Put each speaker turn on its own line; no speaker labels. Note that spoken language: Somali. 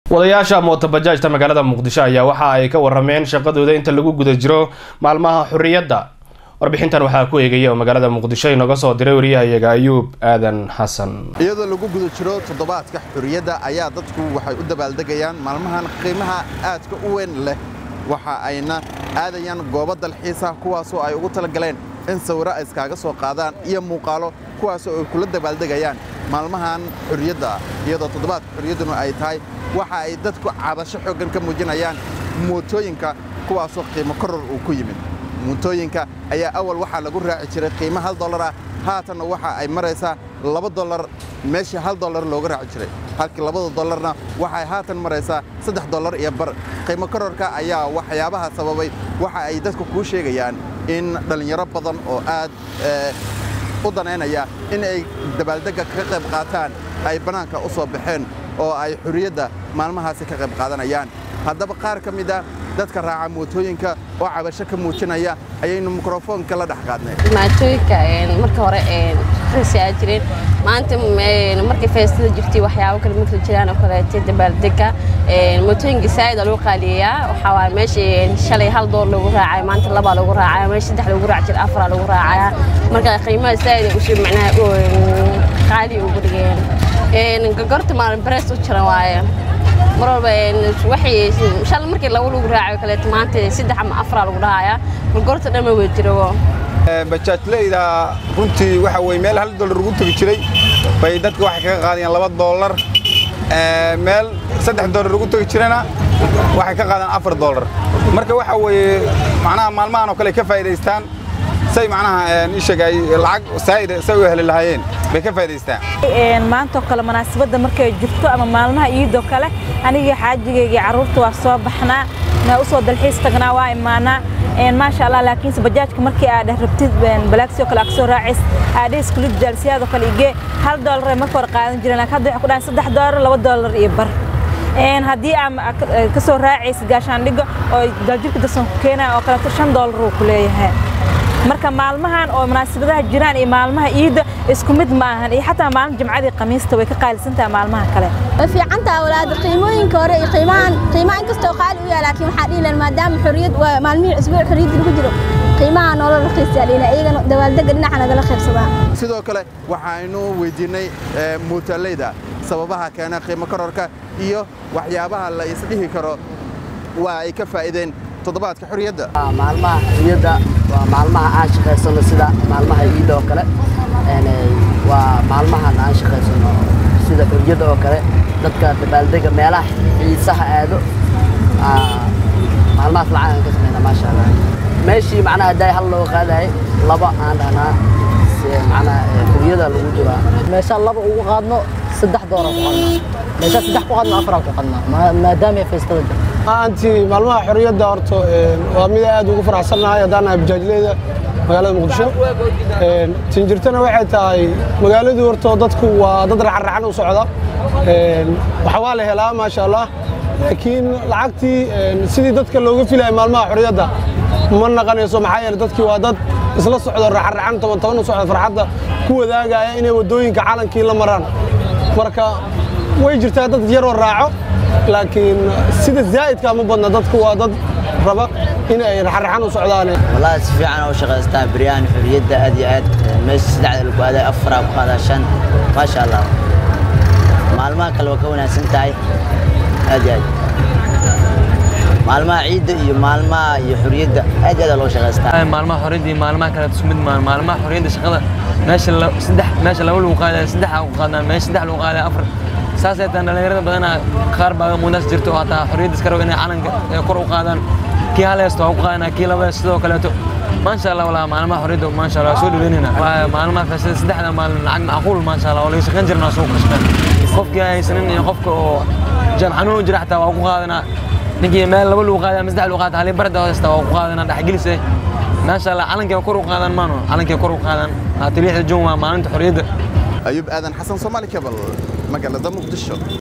wadayaasha mootobajaajta magaalada muqdisho ayaa waxa ay ka warameen shaqadooda inta lagu guda jiro maalmaha xuriyadda warbixintan waxaa ku eegaya oo magaalada muqdisho inoga soo diray wariyahayaga ayuub aadan xasan
iyadoo lagu guda jiro toddobaadka xuriyadda ayaa dadku waxay u dabaaldegayaan maalmahan qiimaha aadka u weyn leh waxa ayna aadayaan goobo dalxiisa kuwaasoo ay ugu talagaleen in sawiro ay iskaaga soo qaadaan iyo muuqaalo kuwaasoo ay kula dabaaldegayaan maalmahan xuriyadda iyadoo toddobaadka xuriyadduna ay tahay waxa ay dadku cabasho xooggan ka muujinayaan mootooyinka kuwaasoo qiimo koror uu ku yimid mootooyinka ayaa awal waxaa lagu raaci jiray qiimo hal dollar ah haatanna waxa ay maraysaa laba dollar meeshii hal dollar looga raaci jiray halkii labada dollarna waxay haatan maraysaa saddex dollar iyo bar qiimo kororka ayaa waxyaabaha sababay waxa ay dadku kuu sheegayaan in dhallinyaro badan oo aad u danaynaya in ay dabaaldegga ka qayb qaataan ay bannaanka u soo baxeen oo ay xuriyadda maalmahaasi ka qayb qaadanayaan haddaba qaar ka mid a dadka raaca mootooyinka oo cabasho ka muujinaya ayaynu mikrofoonka la dhex qaadnay
mootooyinka marka hore rasiaa jireen maanta markay feestada jirtay waxyaabo kale marka jiraan oo kaleete dabaaldega mootooyinka saa'id aa lagu qaaliyeyaa waxaa waaye meesha shalay hal door lagu raacay maanta labaa lagu raacaya meesha saddex lagu raaci jiray afaraa lagu raacaya marka qiimaha saa'id ay usoo macnaha qaali ugu dhigeen gogorta maalin barees u jiran waaye mar walba waxay shal markii laba lagu raacayo kaleeto maanta saddex ama afaraa lagu dhahaya gogorta dhan ma wey jiro
bajaajleyda runtii waxa weye meel hal dollar ugu tegi jiray bay dadka waxay kaga qaadayaan laba dollar meel saddex dollar ugu tegi jirana waxay ka qaadaan afar dollar marka waxa weeye macnaha maalmahan oo kale ka faa'idaystaan say macnaha ishaga ay lacag saa'ida say u heli lahaayeen bay ka faa'idaystaan
maantoo kale munaasabadda markay jirto ama maalmaha iidoo kale anigii xaajigayga carruurta waa soo baxnaa na u soo dalxiis tagnaa waa imaanaa maasha allah laakiinse bajaajka markii aad dheh rabtid balaagsiyoo kale aad soo raacays aadhe iskulid jaalsiyaadoo kale igee hal doolar marka hore qaadan jireen laakiin hadda waxay ku dhahay saddex doolar laba doolar iyo bar haddii aad ka soo raacaysid gaashaandhiga oo daljirka darsan ku keenaya oo kaleeto shan doolar uu ku leeyahay marka maalmahan oo munaasabadaha jiraan iyo maalmaha iidda isku mid ma ahan iyo xataa maalin jimcadii khamiista way ka qaalisan tahay maalmaha kale
way fiican tahay walaada qiimooyinka hore iyo qiimahan qiimaha inkastoo qaali u yahay laakiin waxaa dhihi lahan maadaama xorriyad waa maalmihii cusbuuc xorriyadda lagu jiro qiimaha noola raqiisaa dhihi lahan iyagana dabaaldegga dhinaca nagala qaybsadaa
sidoo kale waxaynu weydiinnay muutaaleyda sababaha keena qiimo kororka iyo waxyaabaha la isdhihi karo waa ay ka faa'iideen toddobaadka xorriyadda
maalmaha xorriyadda waa maalmaha aan shaqaysano sida maalmaha iida oo kale waa maalmahan aan shaqaysano sida xorriyadda oo kale dadka dabaaldega meelaha xiisaha aado maalmahaas lacag aan ka samayna maasha allah meeshii macnaha hadday hal loo qaadahay laba aan dhahnaa macnaha xorriyada lagu jiraa meeshaa laba ugu qaadno saddex doora ku qadnaa meeshaa saddex ku qaadno afaraa ku qadnaa maadaama feestada jirto
anti maalmaha xorriyadda horta waa mid aad ugu faraxsannahay haddaan nahay bajaajleyda magaalada muqdisho tinjirtana waxay tahay magaaladu horta dadku waa dad raxanraxan u socda waxa waa la helaa maasha allah laakiin lacagtii sidii dadka looga filaya maalmaha xorriyadda ma naqanayso maxaa yeele dadkii waa dad isla socdo raxanraxan toban toban u socda farxadda ku wadaagaya inay waddooyinka calankii la maraan marka way jirtaa dad yaroo raaco laakiin sida zaa'idka ma badna dadku waa dad raba in ay raxaraxan u socdaan
wallahi si fiican oo shaqaystaa biryaan xuriyadda aad iyo aad meesha saddexda lagu aaday afaraa ku qaadaa shan maasha allah maalmaha kale waa ka wanaagsan tahay aad iyo aad maalmaha ciidda iyo maalmaha iyo xuriyadda aad iyo aad loo shaqaystaa
maalmaha xorriyadda iyo maalmaha kale isku mid maan maalmaha xorriyadda shaqada meesha saddex meesha laba lagu qaadaya saddex ku qaadnaa meesha saddex lagu qaadaya afar saasay taan dhallinyarada badanaa qaar baa mudaas jirto oo hataa xorriyadda iska rabo inay calanka kor u qaadaan kii hal heesto waa ku qaadanaa kii laba heesto sidoo kaleeto maasha allah walaa maalmaha xorriyadda maasha allah soo dhaweynayna maalmaha feesada saddexda maalin lacag macquul maasha allah oo laga shaqayn jirnaa suuqa shaqeyn qofkii haysanin iyo qofka oo jam xanuun u jira xataa waa ku qaadanaa ninkii meel laba lagu qaadaya ama saddex lagu qaata halii barda heesta waa ku qaadanaa dhexgelise maasha allah calankii kor u qaadan maano calankii kor u qaadan haata lixda jun waa maalinta xorriyadda
ayuub aadan xasan soomaali kabal magaalada muqdisho